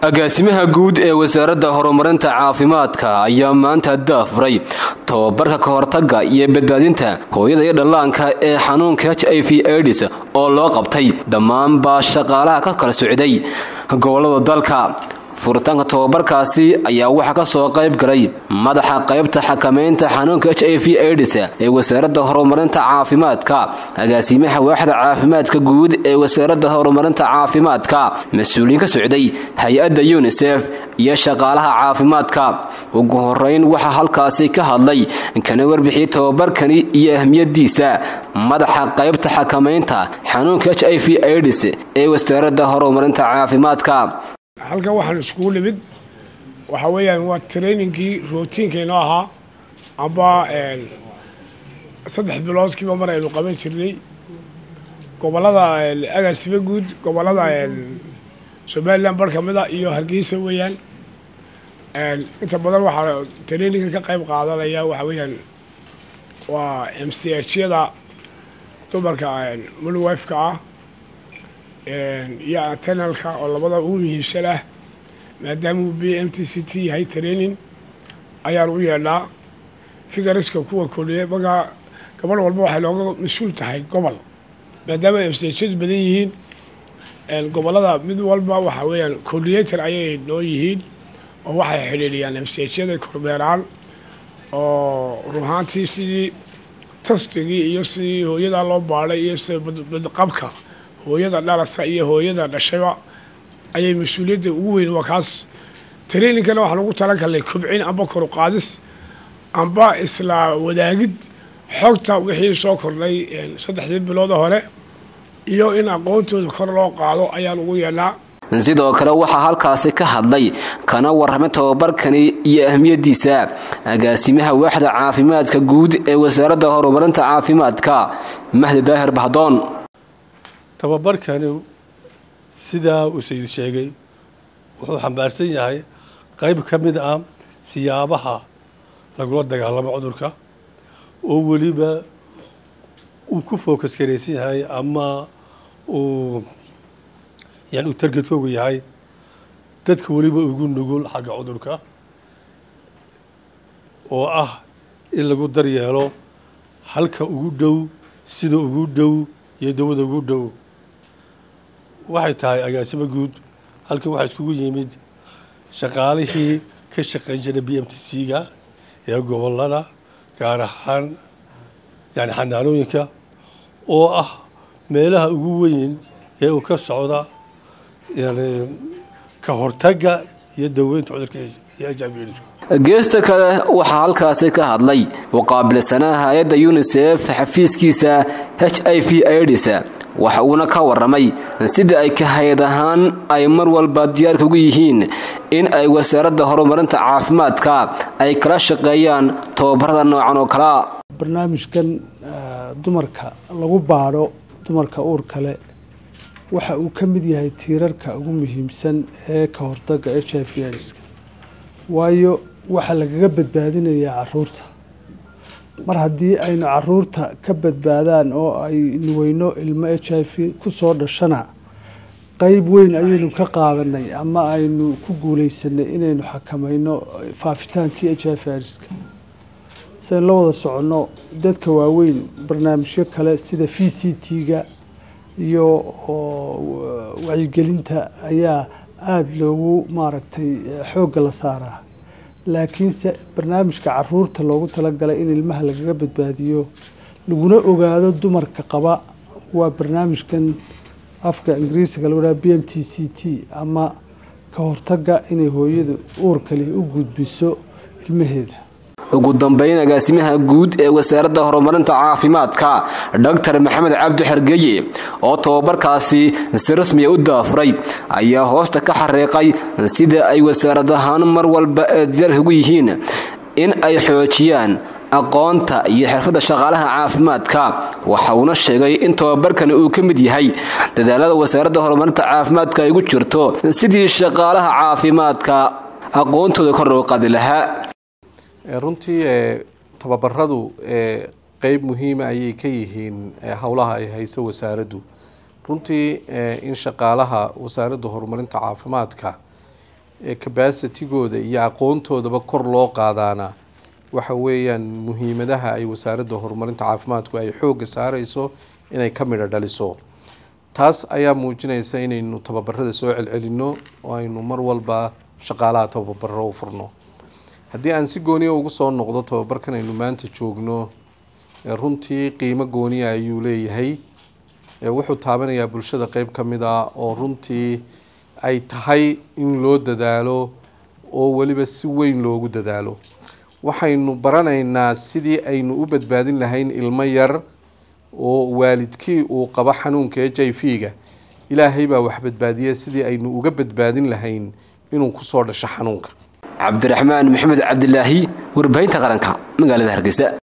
agaasimaha guud ee wasaaradda horumarinta caafimaadka ayaa maanta daafuray tobabarka ka hortagga iyo badbaadinta hooyada iyo dhallaanka ee xanuunka h i v aids oo loo qabtay dhammaanbaa shaqaalaha ka kala socday gobolada dalka furitaanka tobabarkaasi ayaa waxaa ka soo qayb galay madaxa qaybta xakamaynta xanuunka h i v aids ee wasaaradda horumarinta caafimaadka agaasimaha waaxda caafimaadka guud ee wasaaradda horumarinta caafimaadka mas-uuliyiin ka socday hay-adda yunisef iyo shaqaalaha caafimaadka ugu horeyn waxaa halkaasi ka hadlay kana warbixiyey tobabarkani iyo ahmiyadiisa madaxa qaybta xakamaynta xanuunka h i v aids ee wasaaradda horumarinta caafimaadka halkan waxaan iskugu nimid waxa weeyaan waa trainingkii rootiinkaynoo ahaa amba saddex biloodkiiba mar aynu qaban jirnay gobolada agaasiba guud gobolada somalilan bar kamid a iyo hargeysa weeyaan inta badan waxaa traininga ka qayb qaadanaya waxa weeyaan waa m c h yada dumarka mulwifeka ah iyo antenalka oo labada ugu muhiimsan ah maadaama uu b m t c t yahay training ayaan u yeedhnaa figariska kuwa koliye markaa gabadh walba waxay looga mas-uul tahay gobol maadaama msjadu badan yihiin gobolada mid walba waxa weeyaan coordinator ayay noo yihiin oo waxay xidhiidhiyaan msjyada kormeeraan oo ruhaantii sidii tastigii iyo sidii hooyadaa loo baadhay iyo sida badqabka hooyada dhalasa iyo hooyada dhashayba ayay mas-uuliyadda ugu weyn waa kaas trainingkana waxaan ugu talan karnay kobcin amba koru qaadis amba isla wadaagid xogta wixii soo kordhay saddexdii bilooda hore iyo in aqoontooda kor loo qaado ayaan ugu yeedhnaa sidoo kale waxaa halkaasi ka hadlay kana warramay tobabarkani iyo ahmiyadiisa agaasimaha waaxda caafimaadka guud ee wasaaradda horumarinta caafimaadka mahdi daahir bahdoon tababarkani sidaa uu sayid sheegay wuxuu xambaarsan yahay qayb ka mid ah siyaabaha lagula dagaalamo cudurka oo weliba uu ku focus garaysan yahay ama uu yani uu targetkoogu yahay dadka weliba ugu nugul xagga cudurka oo ah in lagu daryeelo halka ugu dhow sida ugu dhow iyo dawada ugu dhow waxay tahay agaasimo guud halkan waxaa iskugu yimid shaqaalihii ka shaqayn jiray b m t c-ga ee gobolada gaar ahaan yani xanaanooyinka oo ah meelaha ugu weyn ee uu ka socda yani ka hortagga iyo daweynta cudurka iyo h i v geesta kale waxaa halkaasi ka hadlay muqaabilsanaha hay-adda yunisef xafiiskiisa h i v aids waxa uuna ka warramay sida ay ka hay-ad ahaan ay mar walba diyaarka ugu yihiin in ay wasaaradda horumarinta caafimaadka ay kala shaqeeyaan tobabarada noocan oo kalea barnaamijkan dumarka lagu baadho dumarka uur kale waxa uu ka mid yahay tiirarka ugu muhiimsan ee ka hortagga h i v aids waayo waxaa lagaga badbaadinayaa caruurta mar haddii aynu caruurta ka badbaadaan oo aynu weyno ilmo h i v kusoo dhashana qeyb weyn ayaynu ka qaadanay ama aynu ku guuleysanay inaynu xakamayno faafitaankii h i v aids-ka siaynu la wada soconno dadka waaweyn barnaamijyo kale sida v c t-ga iyo wacyigelinta ayaa aada loogu maaragtay xoogga la saaraa laakiinse barnaamijka caruurta loogu talagalay in ilmaha lagaga badbaadiyo laguna ogaado dumarka qaba waa barnaamijkan afka ingiriisiga lagu dhaha b m t c t ama ka hortagga inay hooyadu uurkali u gudbiso ilmaheeda ugu dambeyn agaasimaha guud ee wasaaradda horumarinta caafimaadka doctor maxamed cabdi xergeye oo tobabarkaasi si rasmiya u daafuray ayaa hoosta ka xariiqay sida ay wasaarad ahaan mar walba ee diyaarka ugu yihiin in ay xoojiyaan aqoonta iyo xirfadda shaqaalaha caafimaadka waxa uuna sheegay in tobabarkani uu ka mid yahay dadaalada wasaaradda horumarinta caafimaadka ay ugu jirto sidii shaqaalaha caafimaadka aqoontooda kor loo qaadi lahaa runtii tababaradu qeyb muhiima ayay ka yihiin howlaha ay hayso wasaaraddu runtii in shaqaalaha wasaaradda horumarinta caafimaadka cabacitigooda iyo aqoontoodaba kor loo qaadaana waxa weeyaan muhiimadaha ay wasaaradda horumarinta caafimaadku ay xoogga saareyso inay ka midho dhaliso taas ayaa muujinaysa inaynu tababarada soo celcelinno oo aynu mar walba shaqaalaha tababaro u furno haddii aan si gooniya ugu soo noqdo tababarkan aynu maanta joogno runtii qiimo gooniya ayuu leeyahay wuxuu taabanayaa bulshada qeyb ka mid a oo runtii ay tahay in loo dadaalo oo weliba si weyn loogu dadaalo waxaynu baranaynaa sidii aynu u badbaadin lahayn ilmo yar oo waalidkii uu qabo xanuunka h i v ga ilaahay baa wax badbaadiya sidii aynu uga badbaadin lahayn inuu kusoo dhasho xanuunka cabdiraxmaan maxamed cabdilaahi warbaahinta qaranka magaalada hargeysa